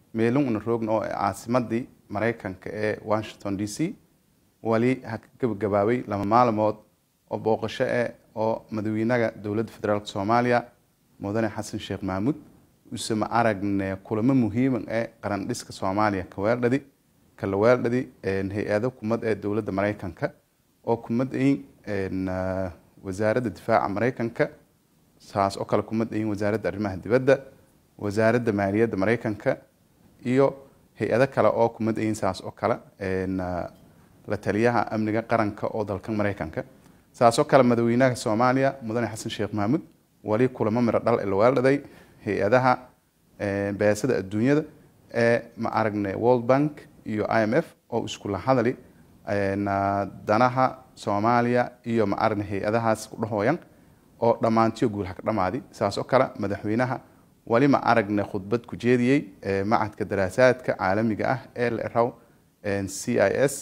meelun una roogna oo caasimadii maraykanka ee washington d c wali ha ka gabagabaabay lama maalmood oo booqasho eh oo madaxweynaha dowladda federaalk soomaaliya mudane xasan sheekh mahmuud use ma aragne kulamo muhiima ee qaran dhiska soomaaliya kaweeldhadi kala weeldhadi hay-ado kumad ee dowladda maraykanka oo kumad ayin wasaaradda difaaca maraykanka saas oo kale kumad ayin wasaaradda arrimaha dibadda wasaaradda maaliyadda maraykanka iyo hay-ado kale oo kumad ayin saas oo kale la taliyaha amniga qaranka oo dalka maraykanka saas oo kale madaxweynaha soomaaliya mudane xasan sheekh mahmuud wali kulamo miro dhal la weeldhaday hay-adaha beesada adduunyada ee ma aragne world bank iyo i m f oo iskula hadali danaha soomaaliya iyo ma aragne hay-adahaas ku dhahooyan oo dhammaantiyo guul haka dhamaadi saas oo kale madaxweynaha wali ma aragne khudbad ku jeediyey macadka daraasaadka caalamiga ah ee la eraw c i s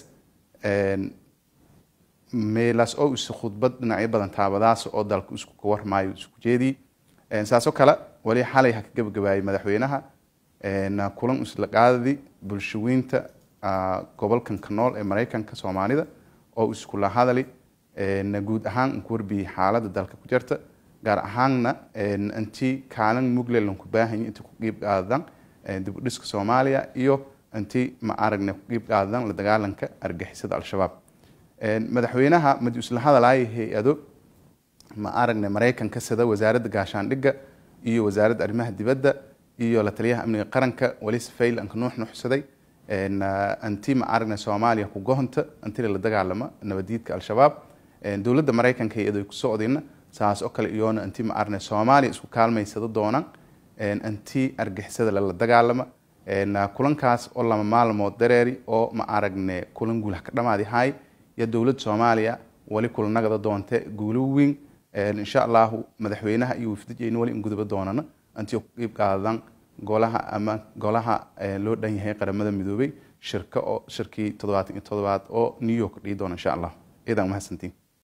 meelaas oo is khudbad dhinacyo badan taabadaas oo dalka isku ka warmaayo isku jeediyey saasoo kale wali xalay ha ka gebagabaayay madaxweynaha kulan isla qaadadi bulshaweynta gobolkan ka nool ee maraykanka soomaalida oo iskula hadali guud ahaan ku warbiyey xaaladda dalka ku jirta gaar ahaanna intii kaalin muglelan ku baahanya intii ku qiib qaadadan dib u dhiska soomaaliya iyo intii ma aragne ku qiib qaadadan la dagaalanka argixisada al-shabaab madaxweynaha madi isla hadalaya hay-ado ma aragne maraykanka sida wasaaradda gaashaandhigga iyo wasaaradda arrimaha dibadda iyo la taliyaha amniga qaranka wali safayl anka nuux nuuxsaday anti ma aragne soomaaliya ku gohonta antila la dagaalama nabadiidka al-shabaab dowladda maraykanka hay-ado ku socdayna saas oo kale iyoona anti ma aragne soomaaliya isku kaalmaysada doonaan anti argixisada lala dagaalama kulankaas oo lama maalmood dareeri oo ma aragne kulan guul ka dhamaadi hay iyo dowladda soomaaliya wali kulanagada doonte guulo weyn insha allahu madaxweynaha iyo wafdijeyna wali in guduba doonana antii ku qiib qaadadan golaha ama golaha loo dhan yahay qaramada midoobay shirka oo shirkii toddobaatan iyo toddobaad oo new york dhihi doona insha allah ciidan mahadsantiin